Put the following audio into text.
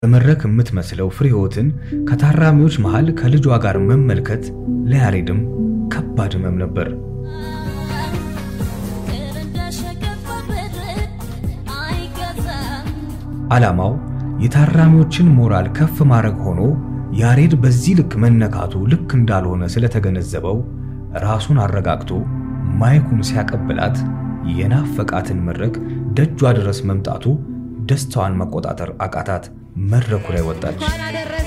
በመድረክ የምትመስለው ፍሬህይወትን ከታራሚዎች መሃል ከልጇ ጋር መመልከት ለያሬድም ከባድ ህመም ነበር። ዓላማው የታራሚዎችን ሞራል ከፍ ማድረግ ሆኖ ያሬድ በዚህ ልክ መነካቱ ልክ እንዳልሆነ ስለተገነዘበው ራሱን አረጋግቶ ማይኩን ሲያቀብላት የናፈቃትን መድረክ ደጇ ድረስ መምጣቱ ደስታዋን መቆጣጠር አቃታት። መድረኩ ላይ ወጣች።